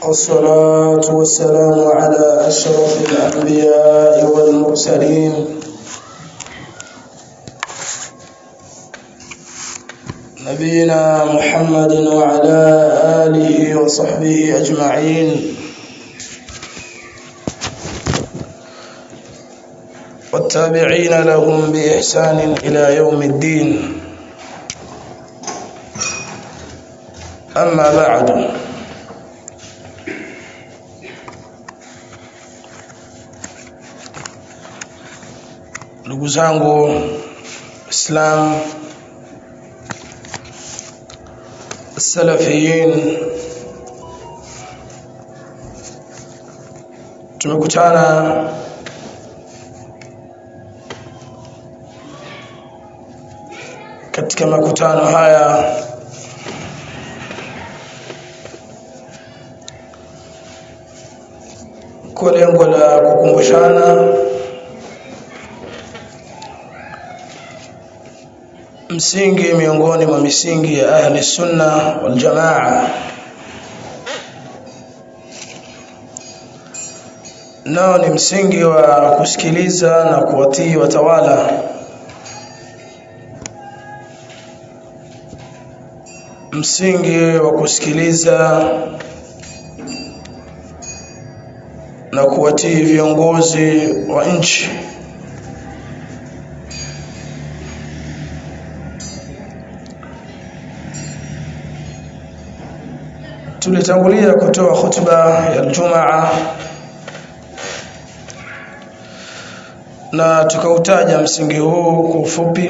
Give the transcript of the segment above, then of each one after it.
والصلاة والسلام على أشرف الأنبياء والمرسلين نبينا محمد وعلى آله وصحبه أجمعين والتابعين لهم بإحسان إلى يوم الدين أما بعد ndugu zangu Islam salafiyin tumekutana katika makutano haya kwa lengo la kukumbushana msingi miongoni mwa misingi ya ahli sunna wal jamaa nao ni msingi wa kusikiliza na kuwatii watawala msingi wa kusikiliza na kuwatii viongozi wa nchi tulitangulia kutoa khutba ya Ijumaa na tukautaja msingi huu kwa ufupi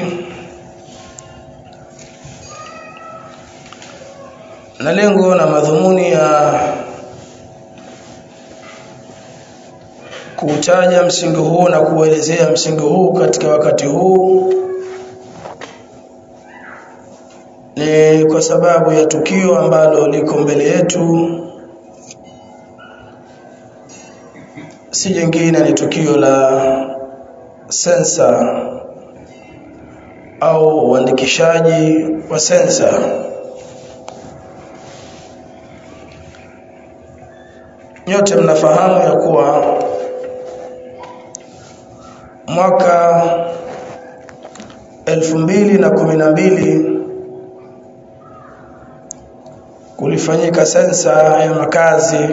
na lengo na madhumuni ya kuutaja msingi huu na kuelezea msingi huu katika wakati huu ni kwa sababu ya tukio ambalo liko mbele yetu si jingine ni tukio la sensa au uandikishaji wa sensa nyote mnafahamu ya kuwa mwaka elfu mbili na kumi na mbili kulifanyika sensa ya makazi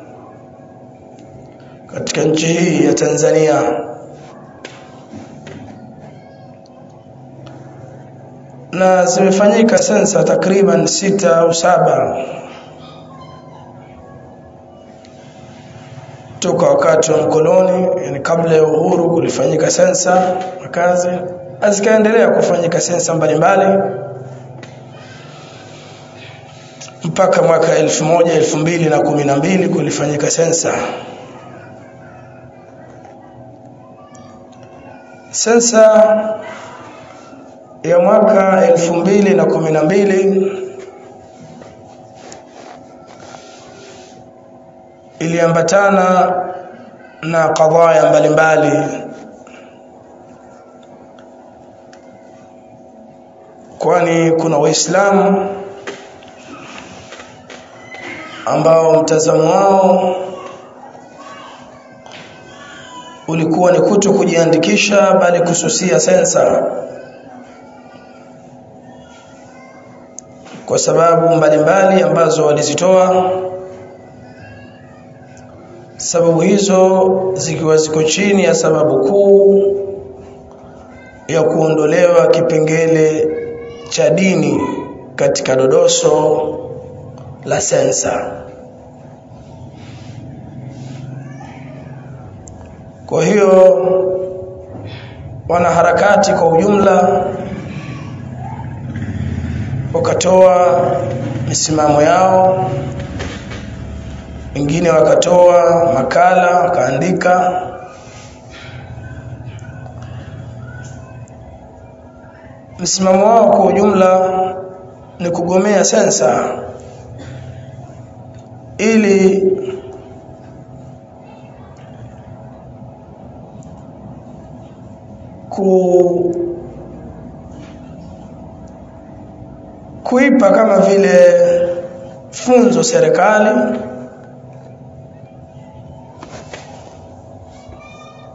katika nchi hii ya Tanzania na zimefanyika sensa takriban sita au saba toka wakati wa mkoloni yani kabla ya uhuru kulifanyika sensa makazi zikaendelea kufanyika sensa mbalimbali mpaka mwaka elfu moja elfu mbili na kumi na mbili kulifanyika sensa sensa ya mwaka elfu mbili na kumi na mbili iliambatana na kadhaya mbalimbali kwani kuna waislamu ambao mtazamo wao ulikuwa ni kuto kujiandikisha bali kususia sensa kwa sababu mbalimbali ambazo walizitoa sababu hizo zikiwa ziko chini ya sababu kuu ya kuondolewa kipengele cha dini katika dodoso la sensa kwa hiyo wanaharakati kwa ujumla wakatoa misimamo yao wengine wakatoa makala wakaandika msimamo wao kwa ujumla ni kugomea sensa ili ku kuipa kama vile funzo serikali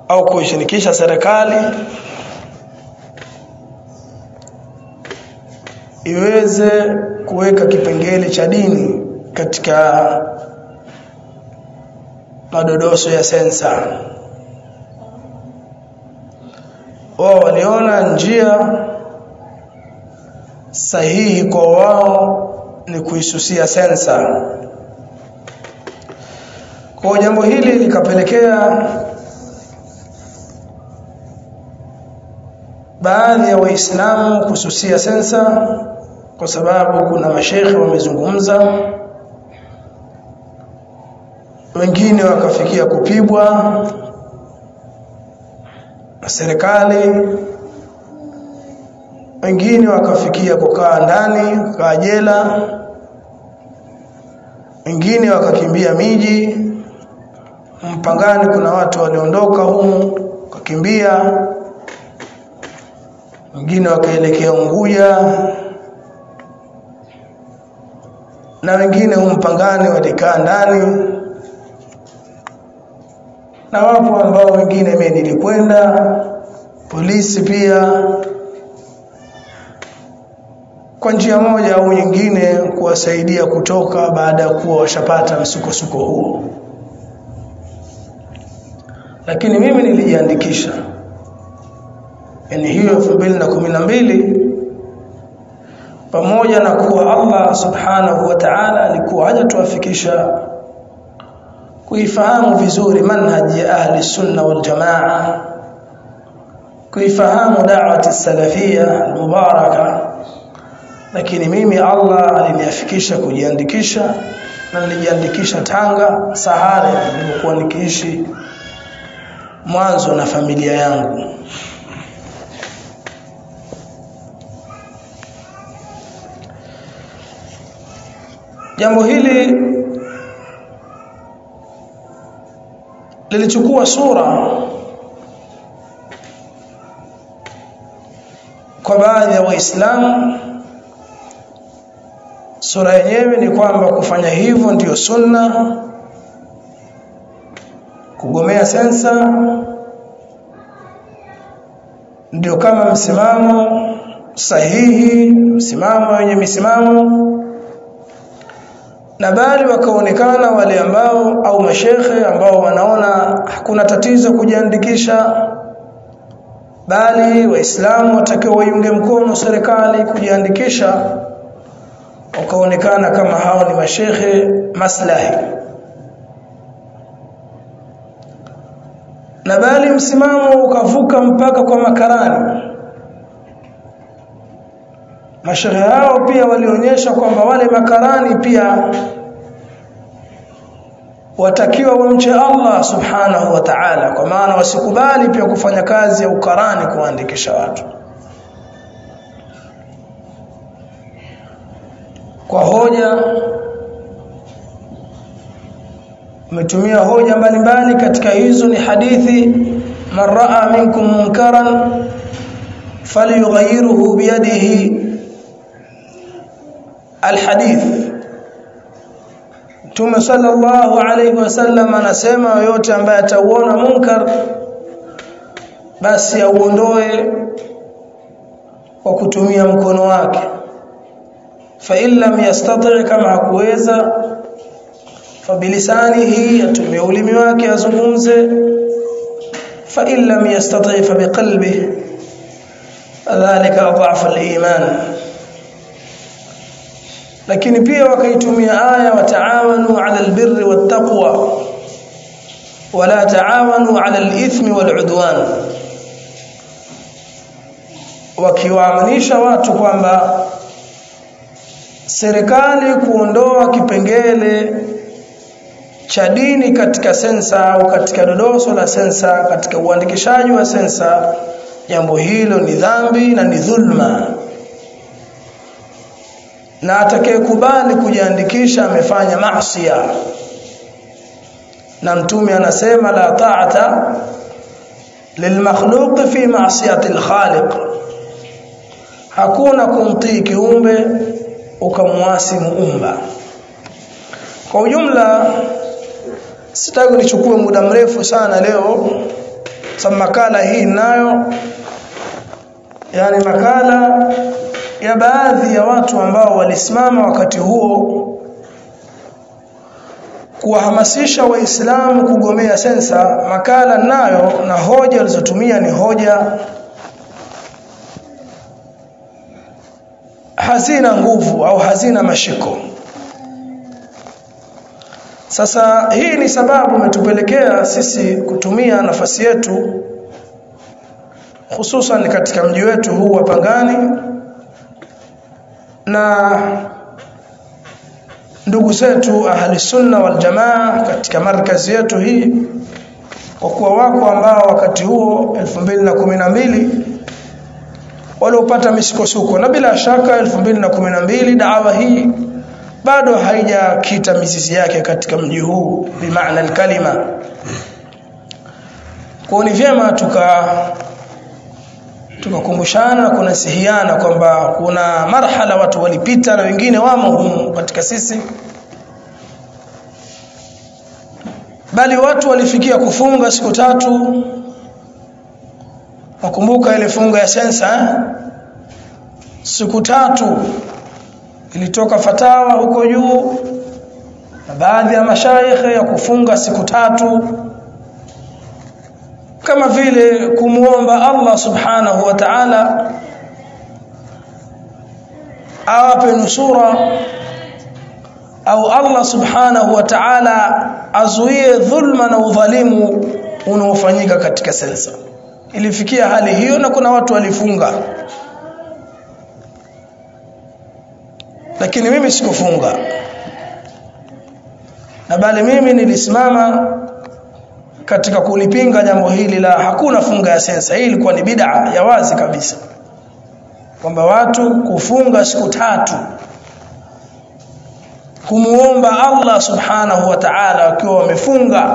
au kuishirikisha serikali iweze kuweka kipengele cha dini katika madodoso ya sensa wao waliona njia sahihi kwa wao ni kuisusia sensa kwa jambo hili likapelekea baadhi ya waislamu kususia sensa kwa sababu kuna mashekhe wamezungumza wengine wakafikia kupibwa na serikali wengine wakafikia kukaa ndani kukaa jela wengine wakakimbia miji mpangani kuna watu waliondoka humu wakakimbia wengine wakaelekea Unguja na wengine humpangani walikaa ndani na wapo ambao wengine mimi nilikwenda polisi pia kwa njia moja au nyingine kuwasaidia kutoka baada ya kuwa washapata msukosuko huo lakini mimi nilijiandikisha yani hiyo 2012 pamoja na kuwa Allah subhanahu wa ta'ala alikuwa hajatuafikisha kuifahamu vizuri manhaji ya ahli sunna wal jamaa kuifahamu da'wati salafia mubaraka lakini mimi Allah aliniafikisha kujiandikisha na nilijiandikisha Tanga Sahare nilipokuwa nikiishi mwanzo na familia yangu jambo hili lilichukua sura kwa baadhi ya waislamu sura yenyewe ni kwamba kufanya hivyo ndiyo sunna kugomea sensa ndio kama msimamo sahihi msimamo wenye misimamo na bali wakaonekana wale ambao au mashekhe ambao wanaona hakuna tatizo kujiandikisha bali waislamu watakiwa waiunge mkono serikali kujiandikisha wakaonekana kama hao ni mashekhe maslahi na bali msimamo ukavuka mpaka kwa makarani mashehe hao pia walionyesha kwamba wale makarani pia watakiwa wamche Allah subhanahu wa ta'ala kwa maana wasikubali pia kufanya kazi ya ukarani kuandikisha watu kwa hoja umetumia hoja mbalimbali katika hizo ni hadithi man raa minkum munkaran falyughayyirhu biyadihi alhadith Mtume sallallahu alayhi wasallam anasema yote ambaye atauona munkar basi auondoe kwa kutumia mkono wake fa in lam yastati kama hakuweza fa bilisanihi atumie ulimi wake azungumze fa in lam yastati fa biqalbihi dhalika adhafu al-iman lakini pia wakaitumia aya wataawanu ala albirri wattaqwa wala taawanu ala alithmi waludwan wakiwaamanisha watu kwamba serikali kuondoa kipengele cha dini katika sensa au katika dodoso la sensa katika uandikishaji wa sensa jambo hilo ni dhambi na ni dhulma na atakayekubali kujiandikisha amefanya maasiya na mtume anasema la ta'ata lilmakhluq fi ma'siyati alkhaliq hakuna kumtii kiumbe ukamwasi muumba kwa ujumla sitaki nichukue muda mrefu sana leo sababu makala hii nayo yani makala ya baadhi ya watu ambao walisimama wakati huo kuwahamasisha waislamu kugomea sensa makala nayo na hoja walizotumia ni hoja hazina nguvu au hazina mashiko sasa hii ni sababu imetupelekea sisi kutumia nafasi yetu hususan katika mji wetu huu wa Pangani na ndugu zetu ahli sunna wal jamaa katika markazi yetu hii kwa kuwa wako ambao wakati huo 2012 waliopata misukosuko na bila shaka 2012 dawa hii bado haijakita mizizi yake katika mji huu bimaana alkalima kwa ni vyema tuka tukakumbushana na kunasihiana kwamba kuna marhala watu walipita na wengine wamo humu katika sisi bali watu walifikia kufunga siku tatu wakumbuka ile funga ya sensa eh? siku tatu ilitoka fatawa huko juu na baadhi ya mashaikhe ya kufunga siku tatu kama vile kumuomba Allah subhanahu wa ta'ala awape nusura au Allah subhanahu wa ta'ala azuie dhulma na udhalimu unaofanyika katika sensa ilifikia hali hiyo na kuna watu walifunga lakini mimi sikufunga na bali mimi nilisimama katika kulipinga jambo hili la hakuna funga ya sensa hii ilikuwa ni bid'a ya wazi kabisa kwamba watu kufunga siku tatu kumuomba Allah subhanahu wa ta'ala wakiwa wamefunga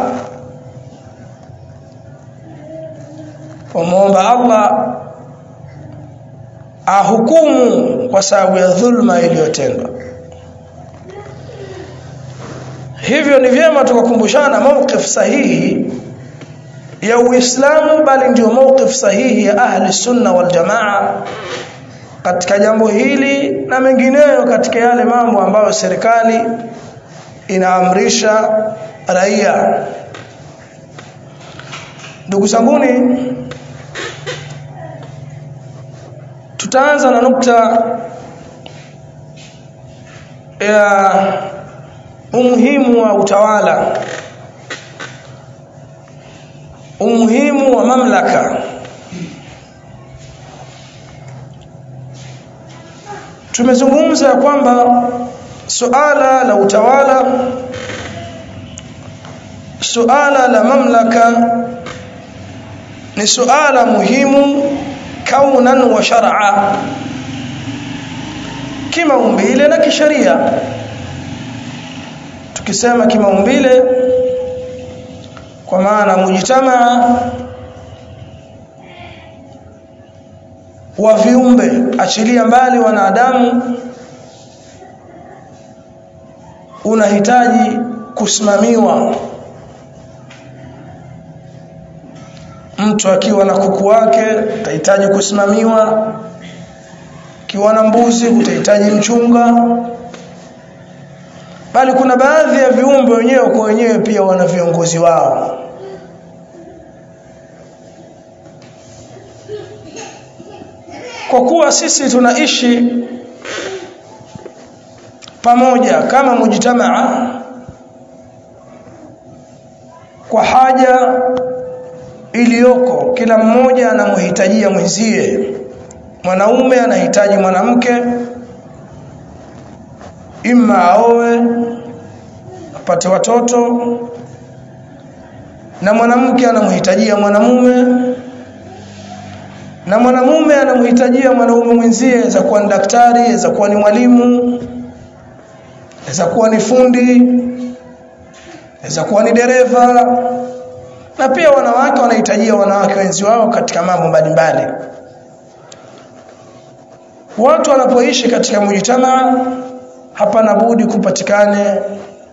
kumuomba Allah ahukumu kwa sababu ya dhulma iliyotendwa hivyo ni vyema tukakumbushana mawqif sahihi ya Uislamu bali ndio mawqif sahihi ya ahli sunna wal jamaa katika jambo hili na mengineyo katika yale mambo ambayo serikali inaamrisha raia ndugu zanguni tutaanza na nukta ya umuhimu wa utawala umuhimu wa mamlaka tumezungumza kwamba suala la utawala suala la mamlaka ni suala muhimu kaunan wa shar'a kimaumbile na kisheria tukisema kimaumbile kwa maana mujitamaa wa viumbe achilia mbali wanadamu unahitaji kusimamiwa mtu akiwa na kuku wake utahitaji kusimamiwa akiwa na mbuzi utahitaji mchunga bali kuna baadhi ya viumbe wenyewe kwa wenyewe pia wana viongozi wao kwa kuwa sisi tunaishi pamoja kama mujtamaa kwa haja iliyoko kila mmoja anamhitajia mwenzie mwanaume anahitaji mwanamke imma aoe apate watoto na mwanamke anamhitajia mwanamume na mwanamume anamhitajia mwanaume mwenzie za kuwa ni daktari za kuwa ni mwalimu za kuwa ni fundi za kuwa ni dereva na pia wanawake wanahitajia wanawake wenzi wao katika mambo mbalimbali watu wanapoishi katika mujtamaa hapana budi kupatikane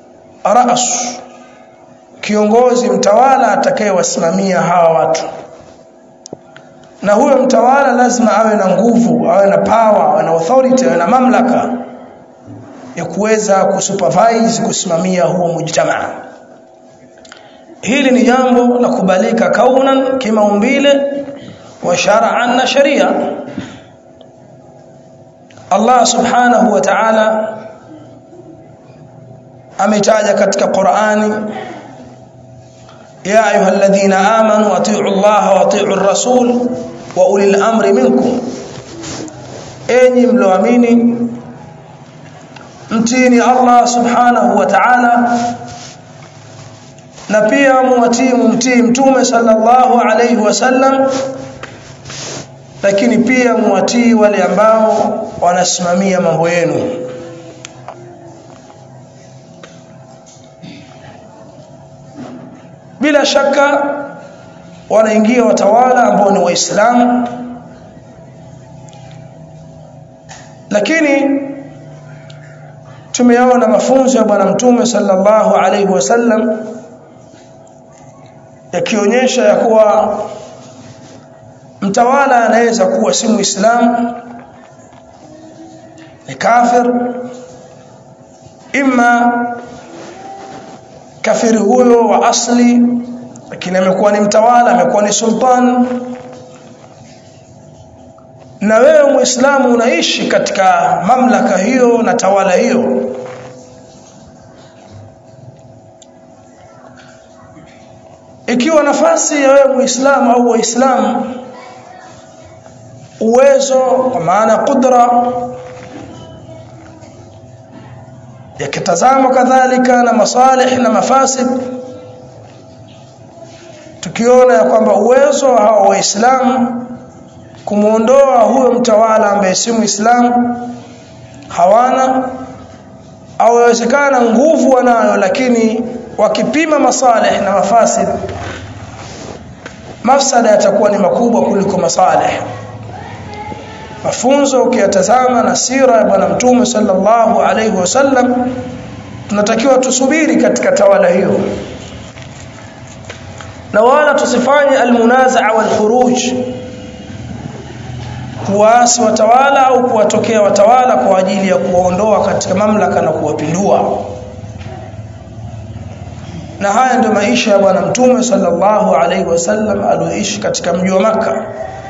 ras kiongozi mtawala atakayewasimamia hawa watu na huyo mtawala lazima awe na nguvu awe na power awe na authority awe na mamlaka ya kuweza kusupervise kusimamia huo mujtamaa hili ni jambo la kubalika kaunan kimaumbile wa shar'an na sharia Allah subhanahu wa ta'ala ametaja katika Qur'ani ya ayyuhalladhina amanu atii'u Allah wa atii'u ar-rasul wa ulil amri minkum enyi mloamini mtini Allah subhanahu wa ta'ala na pia muwatii mumtii mtume sallallahu alayhi wasallam lakini pia muwatii wale ambao wanasimamia mambo yenu bila shaka wanaingia watawala ambao ni waislamu lakini tumeona mafunzo ya bwana mtume sallallahu alaihi wasallam yakionyesha ya kuwa mtawala anaweza kuwa si muislamu ni kafir imma kafiri huyo wa asli lakini amekuwa ni mtawala amekuwa ni sultan na wewe muislamu unaishi katika mamlaka hiyo na tawala hiyo ikiwa nafasi ya wewe muislamu au waislamu uwezo kwa maana kudra yakitazama kadhalika na masalih na mafasid tukiona ya kwamba uwezo wa hawa waislamu kumuondoa huyo mtawala ambaye si muislamu hawana au yawezekana nguvu wanayo lakini wakipima masalih na mafasid mafsada yatakuwa ni makubwa kuliko masalih mafunzo ukiyatazama na sira ya bwana mtume sallallahu alaihi wasallam tunatakiwa tusubiri katika tawala hiyo na wala tusifanye almunazaa walkhuruj kuwaasi watawala au kuwatokea watawala kwa ajili ya kuwaondoa katika mamlaka na kuwapindua na haya ndio maisha ya bwana mtume sallallahu alaihi wasallam alioishi katika mji wa maka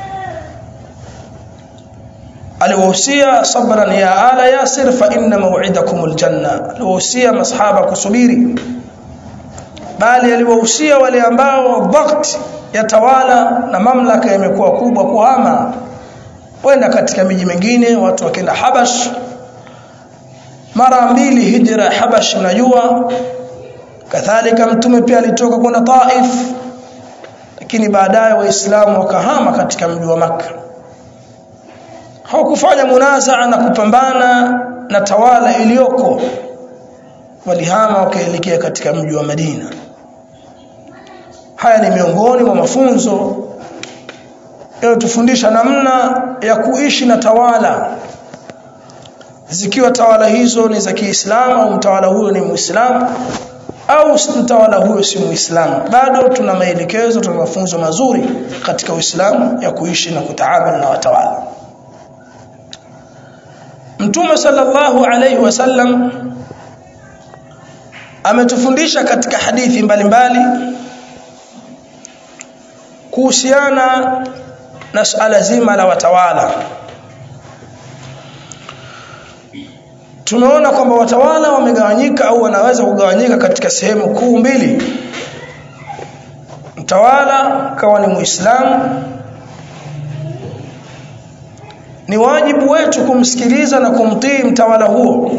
aliwahusia sabran ya ala yasir fa inna maw'idakum aljanna aliwahusia masahaba kusubiri bali aliwahusia wale ambao dhakt ya tawala na mamlaka yamekuwa kubwa kuhama kwenda katika miji mingine watu wakenda Habash mara mbili hijra Habash unajua kadhalika mtume pia alitoka kwenda Taif lakini baadaye waislamu wakahama katika mji wa Makka hawakufanya munazaa na kupambana na tawala iliyoko walihama wakaelekea katika mji wa Madina haya ni miongoni mwa mafunzo yanayotufundisha namna ya kuishi na tawala zikiwa tawala hizo ni za Kiislamu au mtawala huyo ni Muislamu au mtawala huyo si Muislamu bado tuna maelekezo tuna mafunzo mazuri katika Uislamu ya kuishi na kutaamali na watawala Mtume sallallahu alayhi wasallam ametufundisha katika hadithi mbalimbali kuhusiana na suala zima la watawala tumeona kwamba watawala wamegawanyika au wanaweza kugawanyika katika sehemu kuu mbili mtawala kawa ni muislamu ni wajibu wetu kumsikiliza na kumtii mtawala huo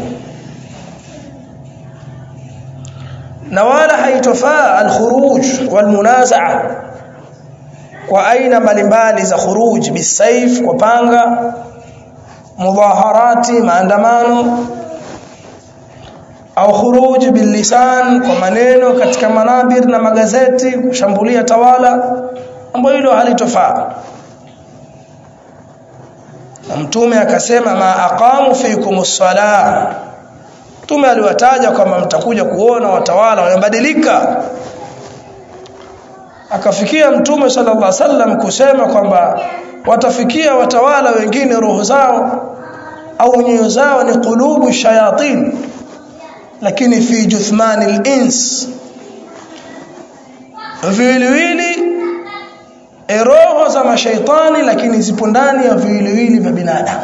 na wala haitofaa alkhuruj walmunazaa kwa aina mbalimbali za khuruj bisaif kwa panga mudhaharati maandamano au khuruj bilisan kwa maneno katika manabir na magazeti kushambulia tawala ambayo hilo halitofaa na mtume akasema ma aqamu fikum as-salah mtume aliwataja kwamba mtakuja kuona watawala wamebadilika akafikia mtume sallallahu alaihi wasallam kusema kwamba watafikia watawala wengine roho zao au nyoyo zao ni qulubu shayatin lakini fi juthmani al-ins viwiliwili roho za mashaitani lakini zipo ndani ya viwiliwili vya binadamu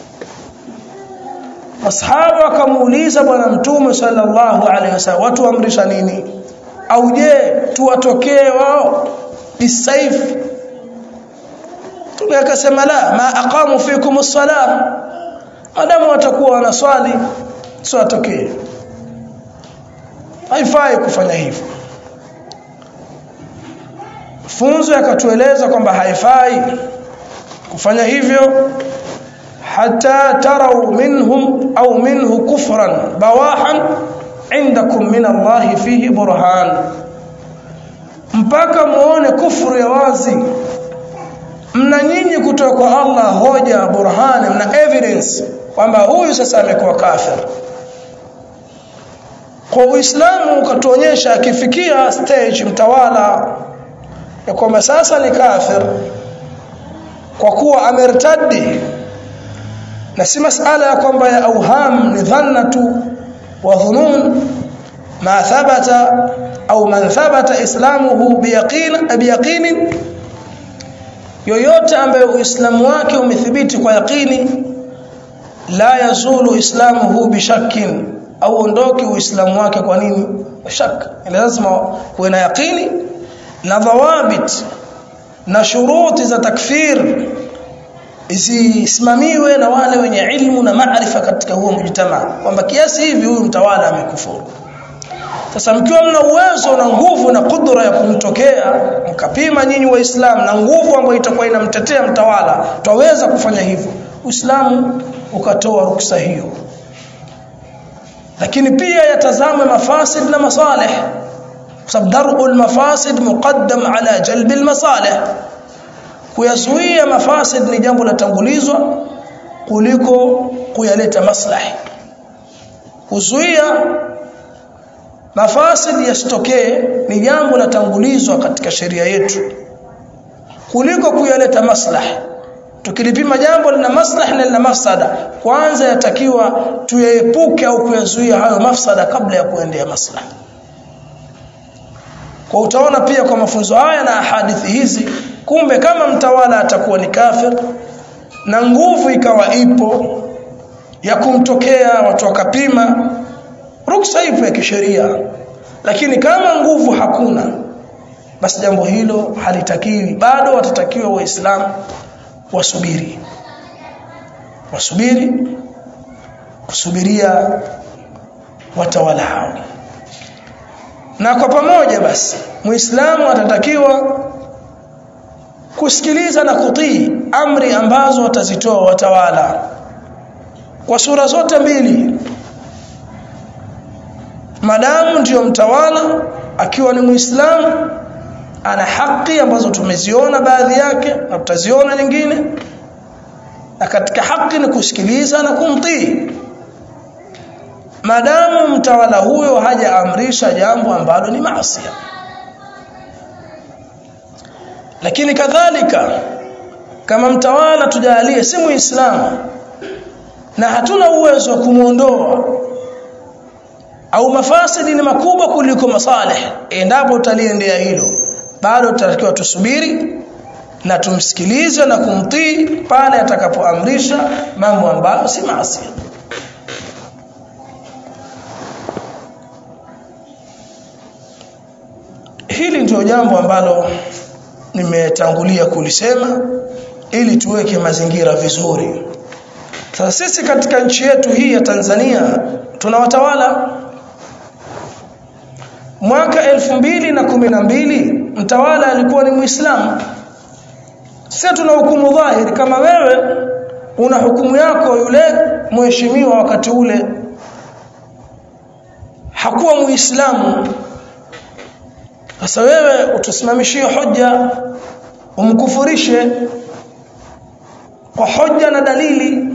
masahaba wakamuuliza bwana mtume sallallahu alaihi wasallam watu amrisha nini au je tuwatokee wao bisaif Mtume akasema la ma aqamu fikum as-salah madamu watakuwa wanaswali siwatokee haifai kufanya hivyo funzo yakatueleza kwamba haifai kufanya hivyo hata tarau minhum au minhu kufran bawahan indakum min Allah fihi burhan mpaka muone kufuru ya wazi mna nyinyi kutoka kwa Allah hoja burhani mna evidence kwamba huyu sasa amekuwa kafir kwa Uislamu ukatuonyesha akifikia stage mtawala ya kwamba sasa ni kafir kwa kuwa amertadi na si masala ya kwamba ya auham ni dhannatu wa dhunun ma thabata au man thabata islamuhu biyaqin biyaqin yoyote ambaye uislamu wake umethibiti kwa yaqini la yazulu islamuhu bishakkin au ondoki uislamu wake kwa nini shaka lazima kuwe na yaqini na dhawabit na shuruti za takfir zisimamiwe na wale wenye ilmu na maarifa katika huo mjitamaa kwamba kiasi hivi huyu mtawala amekufuru sasa mkiwa mna uwezo na nguvu na kudra ya kumtokea mkapima nyinyi waislamu na nguvu ambayo itakuwa inamtetea mtawala twaweza kufanya hivyo uislamu ukatoa ruksa hiyo lakini pia yatazame mafasid na masalih sababu darul mafasid muqaddam ala jalbil masalih kuyazuia mafasid ni jambo latangulizwa kuliko kuyaleta maslahi kuzuia mafasid yasitokee ni jambo latangulizwa katika sheria yetu kuliko kuyaleta maslahi tukilipima jambo lina maslahi na lina mafsada kwanza yatakiwa tuyaepuke au kuyazuia hayo mafsada kabla ya kuendea maslahi kwa utaona pia kwa mafunzo haya na hadithi hizi kumbe kama mtawala atakuwa ni kafir na nguvu ikawa ipo ya kumtokea watu wakapima ruksa ipo ya kisheria lakini kama nguvu hakuna basi jambo hilo halitakiwi bado watatakiwa waislamu wasubiri wasubiri kusubiria watawala hao na kwa pamoja basi muislamu atatakiwa kusikiliza na kutii amri ambazo watazitoa watawala kwa sura zote mbili madamu ndiyo mtawala akiwa ni muislamu ana haki ambazo tumeziona baadhi yake na tutaziona nyingine na katika haki ni kusikiliza na kumtii madamu mtawala huyo hajaamrisha jambo ambalo ni maasi lakini kadhalika kama mtawala tujalie si muislamu na hatuna uwezo wa kumuondoa au mafasidi ni makubwa kuliko masalih endapo utaliendea hilo bado tutatakiwa tusubiri na tumsikilize na kumtii pale atakapoamrisha mambo ambayo si maasi hili ndio jambo ambalo nimetangulia kulisema ili tuweke mazingira vizuri sasa sisi katika nchi yetu hii ya Tanzania tuna watawala mwaka elfu mbili na kumi na mbili mtawala alikuwa ni Muislamu sisi tuna hukumu dhahiri kama wewe una hukumu yako yule mheshimiwa wakati ule hakuwa Muislamu sasa wewe utusimamishie hoja umkufurishe kwa hoja na dalili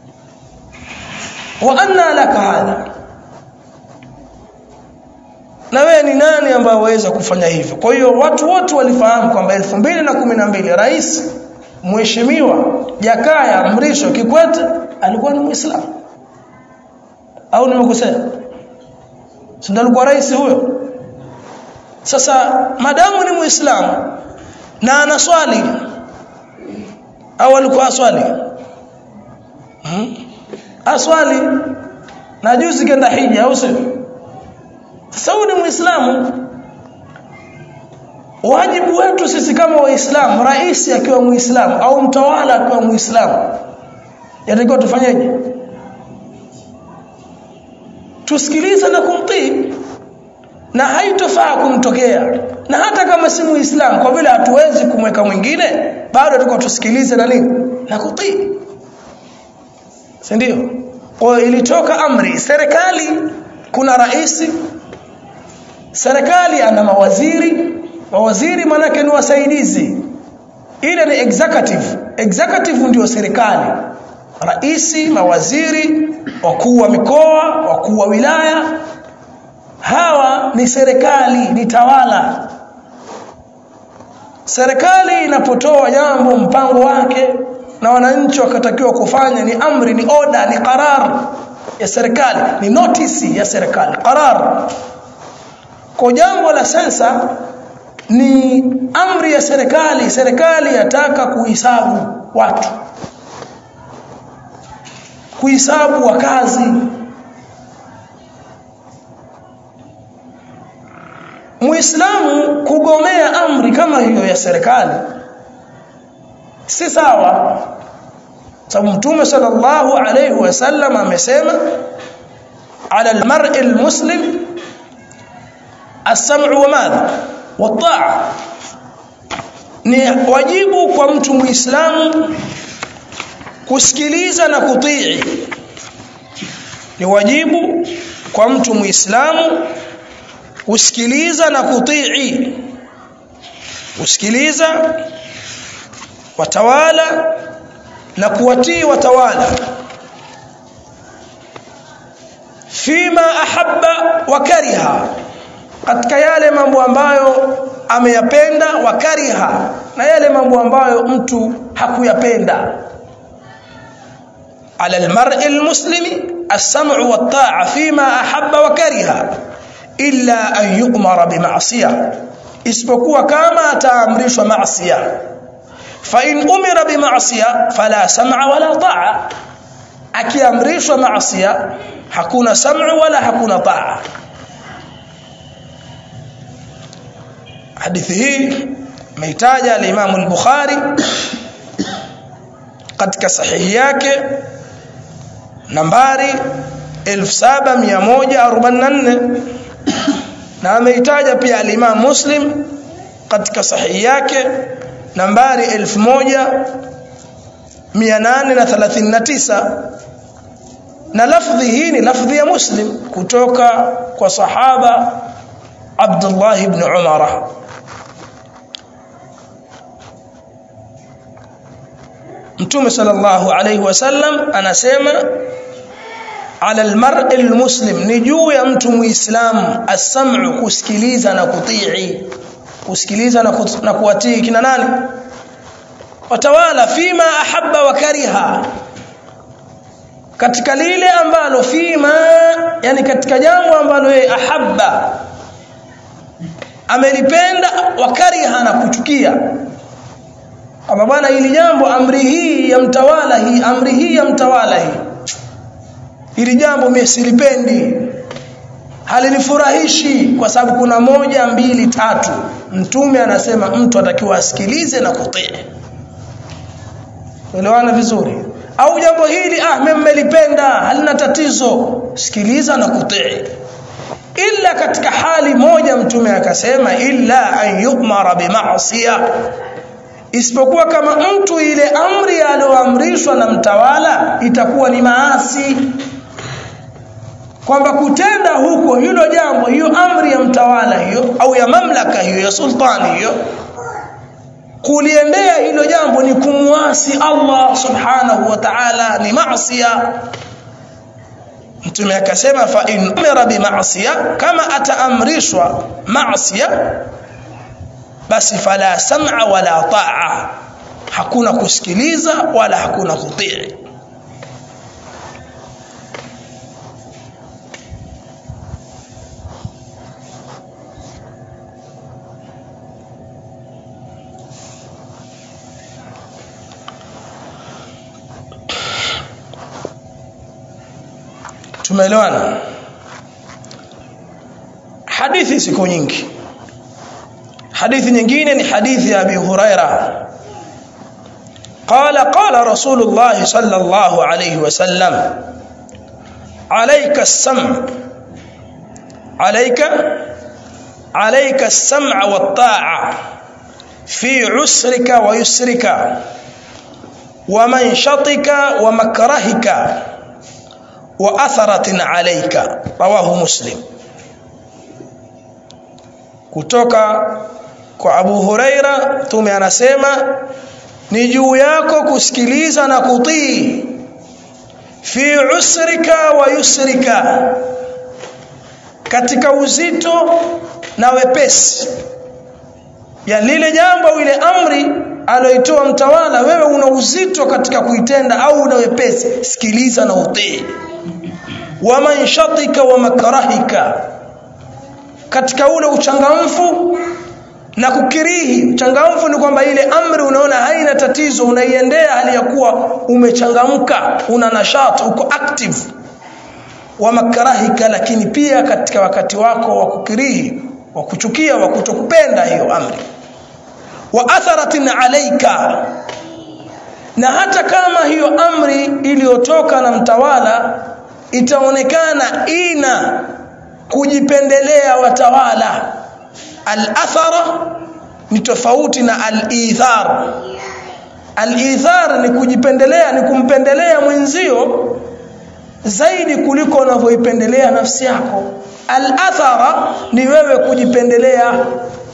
wa anna laka hadha na wewe ni nani ambaye waweza kufanya hivyo kwa hiyo watu wote walifahamu kwamba 2012 rais mheshimiwa Jakaya Mrisho Kikwete alikuwa ni Muislamu au nimekosea si ndio alikuwa rais huyo sasa madamu ni Muislamu na anaswali au alikuwa aswali hmm? aswali na juzi kenda hija au sio sasa huyu ni muislamu wajibu wetu sisi kama waislamu rais akiwa muislamu au mtawala akiwa muislamu yatakiwa tufanyeje tusikilize na kumtii na haitofaa kumtokea na hata kama si muislamu kwa vile hatuwezi kumweka mwingine bado tuko tusikilize na nini na kutii si ndio kwa ilitoka amri serikali kuna rais serikali ana mawaziri mawaziri manake ni wasaidizi ile ni executive executive ndio serikali raisi mawaziri wakuu wa mikoa wakuu wa wilaya hawa ni serikali ni tawala serikali inapotoa jambo mpango wake na wananchi wakatakiwa kufanya ni amri ni oda ni qarar ya serikali ni notice ya serikali qarar kwa jambo la sensa ni amri ya serikali serikali yataka kuhesabu watu kuhesabu wakazi Muislamu kugomea amri kama hiyo ya serikali si sawa sababu mtume sallallahu alayhi wasallam amesema ala almar'i almuslim as-sam'u wa madha wa ni wajibu kwa mtu muislamu kusikiliza na kutii ni wajibu kwa mtu muislamu kusikiliza na kutii kusikiliza watawala na kuwatii watawala fima ahabba wa kariha katika yale mambo ambayo ameyapenda wa kariha na yale mambo ambayo mtu hakuyapenda على المرء المسلم السمع والطاعة فيما أحب وكره إلا أن يؤمر بمعصية isipokuwa kama ataamrishwa maasiya fa in umira bi ma'siya fala sam'a wala ta'a akiamrishwa maasiya hakuna sam'u wala hakuna ta'a hadithi hii meitaja al-Imam al-Bukhari katika sahihi yake nambari 7144 na ameitaja pia al-Imam Muslim katika sahihi yake nambari 1839 na lafdhi hii ni lafdhi ya Muslim kutoka kwa sahaba Abdullah ibn Umar Mtume sallallahu alayhi wasallam anasema ala almar'i almuslim ni juu ya mtu muislamu as-sam'u kusikiliza na kutii kusikiliza na, kut, na kuwatii kina nani watawala fima ahabba wa kariha katika lile ambalo fima yani katika jambo ambalo yeye ahabba amelipenda wa kariha na kuchukia kama bwana hili jambo amri hii ya mtawala hii amri hii ya mtawala hii hili jambo mimi silipendi halinifurahishi kwa sababu kuna moja mbili tatu mtume anasema mtu atakiwa asikilize na kutii elewana vizuri au jambo hili ah mimi mmelipenda halina tatizo sikiliza na kutii illa katika hali moja mtume akasema illa an yu'mara bima'siyah isipokuwa kama mtu ile amri aliyoamrishwa na mtawala itakuwa ni maasi kwamba kutenda huko hilo jambo hiyo amri ya mtawala hiyo au ya mamlaka hiyo ya sultani hiyo kuliendea hilo jambo ni kumwasi Allah subhanahu wa ta'ala ni maasiya mtume akasema fa in umira bi ma'siya kama ataamrishwa ma'siya basi fala sam'a wala ta'a hakuna kusikiliza wala hakuna kutii tumeelewana hadithi siku nyingi hadithi nyingine ni hadithi ya Abi Huraira قال قال رسول الله صلى الله عليه وسلم عليك السمع عليك عليك السمع والطاعة في عسرك ويسرك ومنشطك ومكرهك وأثرة عليك رواه مسلم kutoka kwa Abu Huraira tume anasema ni juu yako kusikiliza na kutii fi usrika wa yusrika katika uzito na wepesi ya lile jambo ile amri aloitoa mtawala wewe una uzito katika kuitenda au una wepesi sikiliza na utii wa manshatika wa makrahika katika ule uchangamfu na kukirihi uchangamfu ni kwamba ile amri unaona haina tatizo unaiendea hali ya kuwa umechangamka una nashat uko active wa makrahika lakini pia katika wakati wako wa kukirihi wa kuchukia wa kutokupenda hiyo amri wa atharatin alaika na hata kama hiyo amri iliyotoka na mtawala itaonekana ina kujipendelea watawala al-athara ni tofauti na al-ithar al-ithar ni kujipendelea ni kumpendelea mwenzio zaidi kuliko unavyoipendelea nafsi yako al-athara ni wewe kujipendelea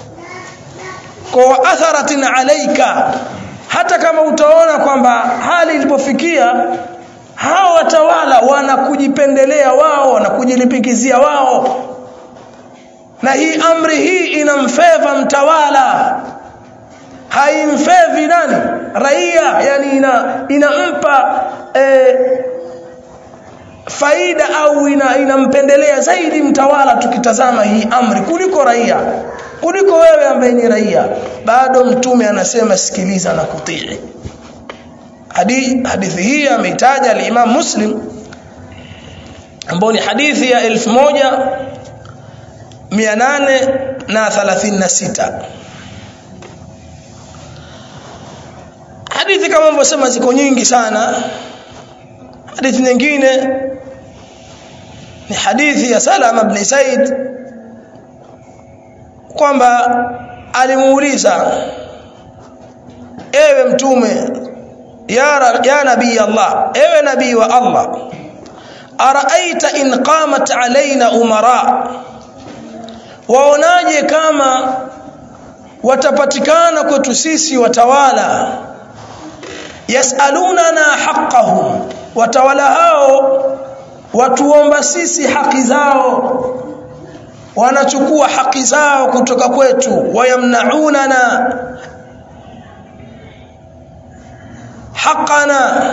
kwa atharatin alaika hata kama utaona kwamba hali ilipofikia hao watawala wanakujipendelea wao wanakujilipikizia wao na hii amri hii inamfeva mtawala haimfevi nani raia yani ina inampa e, faida au ina, inampendelea zaidi mtawala tukitazama hii amri kuliko raia kuliko wewe ambaye ni raia bado mtume anasema sikiliza na kutii hadithi, hadithi hii ameitaja al-Imam Muslim ambayo ni hadithi ya 1836 hadithi kama nilivyosema ziko nyingi sana hadithi nyingine ni hadithi ya Salama ibn Said kwamba alimuuliza ewe mtume ya, ya nabii Allah ewe nabii wa Allah araaita in qamat alaina umara waonaje kama watapatikana kwetu sisi watawala yasalunana haqqahum watawala hao watuomba sisi haki zao wanachukua haki zao kutoka kwetu wayamnaunana haqana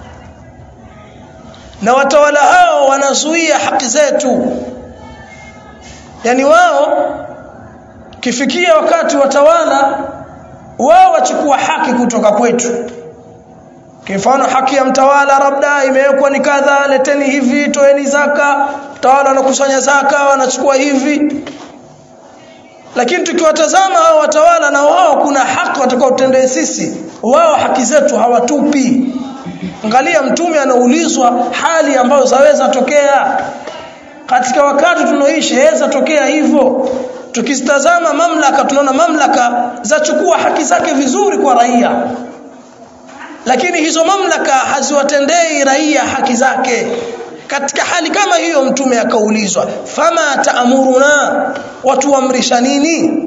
na watawala hao wanazuia haki zetu yani wao kifikia wakati watawala wao wachukua haki kutoka kwetu kifano haki ya mtawala labda imewekwa ni kadha leteni hivi toeni zaka tawala wanakusanya zaka wanachukua hivi lakini tukiwatazama hao watawala na wao kuna haki watakaotendea sisi wao haki zetu hawatupi angalia mtume anaulizwa hali ambayo zaweza tokea katika wakati tunaoishi yaweza tokea hivyo tukizitazama mamlaka tunaona mamlaka zachukua haki zake vizuri kwa raia lakini hizo mamlaka haziwatendei raia haki zake katika hali kama hiyo mtume akaulizwa fama taamuruna watu amrisha nini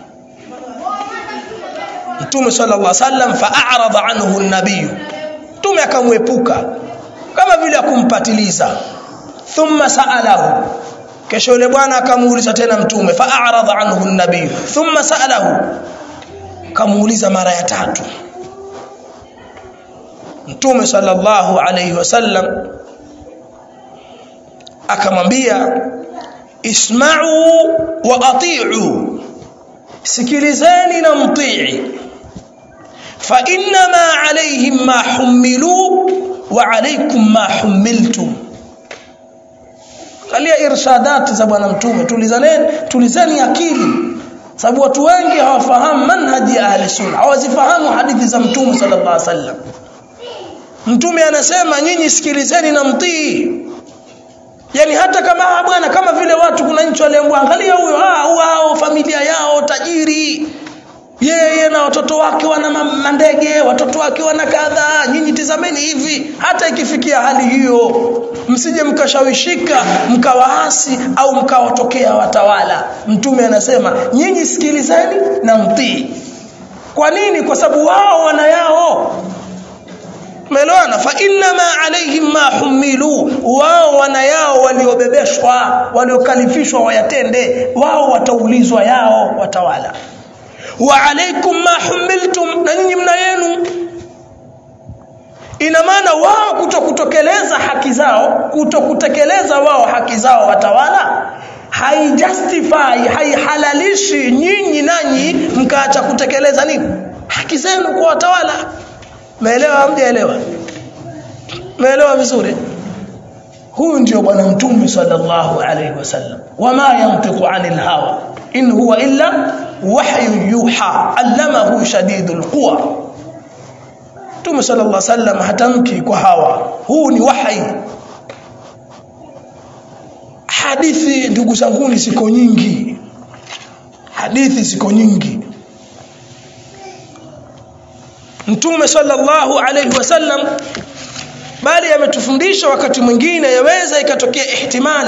mtume sallallahu alaihi wasallam fa'arada anhu an-nabiy mtume mtume akamwepuka kama vile akumpatiliza thumma saalahu kesho yule bwana akamuuliza tena mtume fa'arada anhu an-nabiy thumma saalahu kamuuliza mara ya tatu mtume sallallahu alayhi wasallam akamwambia isma'u wa ati'u sikilizeni na mtii fa inma alayhim ma humilu wa alaykum ma humiltum kalia irshadati za bwana mtume tulizaneni tulizeni akili sababu watu wengi hawafahamu manhaji ya ahli sunna hawazifahamu hadithi za mtume sallallahu alaihi wasallam mtume anasema nyinyi sikilizeni na mtii yani hata kama bwana kama vile watu kuna nchi waliambiwa angalia huyo ah wao familia yao tajiri yeye na watoto wake wana mandege watoto wake wana kadhaa nyinyi tizameni hivi hata ikifikia hali hiyo msije mkashawishika mkawaasi au mkawatokea watawala mtume anasema nyinyi sikilizeni na mtii kwa nini kwa sababu wao wana yao Umeelewana? Fa inna ma alaihim ma humilu, wao wana yao waliobebeshwa, waliokalifishwa wayatende, wao wataulizwa yao watawala. Wa alaikum ma humiltum, na nyinyi mna yenu. Ina maana wao kutokutekeleza haki zao, kutokutekeleza wao haki zao watawala haijustify, haihalalishi nyinyi nanyi mkaacha kutekeleza nini haki zenu kwa watawala. Umeelewa hamjaelewa? Umeelewa vizuri? Huyu ndio bwana mtume sallallahu alayhi wasallam. Wama yantiqu anil hawa in huwa illa wahyu yuha allamahu shadidul quwa. Mtume sallallahu alayhi wasallam hatamki kwa hawa. Huu ni wahi. Hadithi ndugu zangu ziko nyingi. Hadithi ziko nyingi. Mtume sallallahu alayhi wasallam bali ametufundisha wakati mwingine yaweza ikatokea ihtimali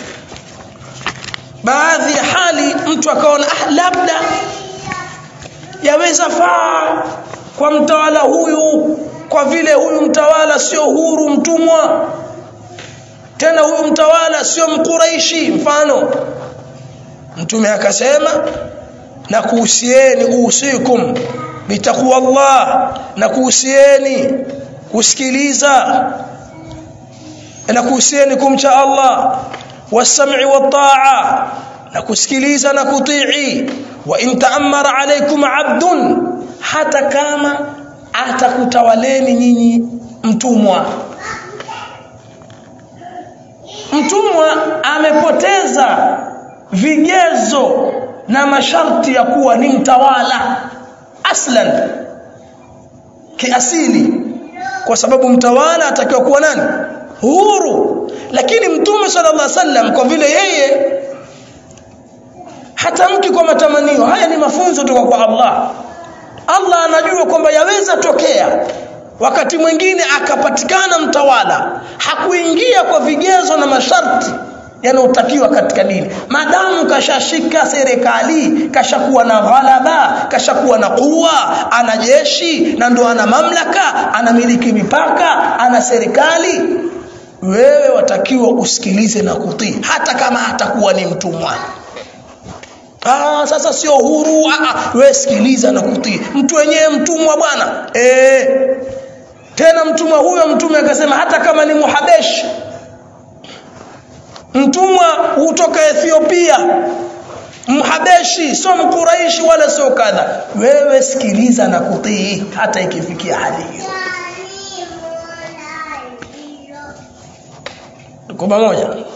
baadhi ya hali mtu akaona ah labda yaweza faa kwa mtawala huyu kwa vile huyu mtawala sio huru mtumwa tena huyu mtawala sio mkuraishi mfano mtume akasema na kuhusieni usikum bitaqwa Allah na kuhusieni kusikiliza na kuhusieni kumcha Allah wasam'i wat-ta'a na kusikiliza na kutii wa in ta'ammara alaykum 'abdun hata kama atakutawaleni nyinyi mtumwa mtumwa amepoteza vigezo na masharti ya kuwa ni mtawala aslan kiasili kwa sababu mtawala atakiwa kuwa nani huru lakini mtume sallallahu alaihi wasallam kwa vile yeye hatamki kwa matamanio haya ni mafunzo kutoka kwa Allah Allah anajua kwamba yaweza tokea wakati mwingine akapatikana mtawala hakuingia kwa vigezo na masharti yanayotakiwa katika dini madamu kashashika serikali kashakuwa na ghalaba kashakuwa na kuwa ana jeshi na ndo ana mamlaka anamiliki mipaka ana serikali wewe watakiwa usikilize na kutii hata kama hatakuwa ni mtumwa Ah, sasa sio huru. Ah, wewe sikiliza na kutii. Mtu wenyewe mtumwa bwana. Eh. Tena mtumwa huyo mtume akasema hata kama ni Muhabeshi. Mtumwa hutoka Ethiopia. Mhabeshi sio mkuraishi wala sio kadha. Wewe sikiliza na kutii hata ikifikia hali hiyo. Tuko pamoja?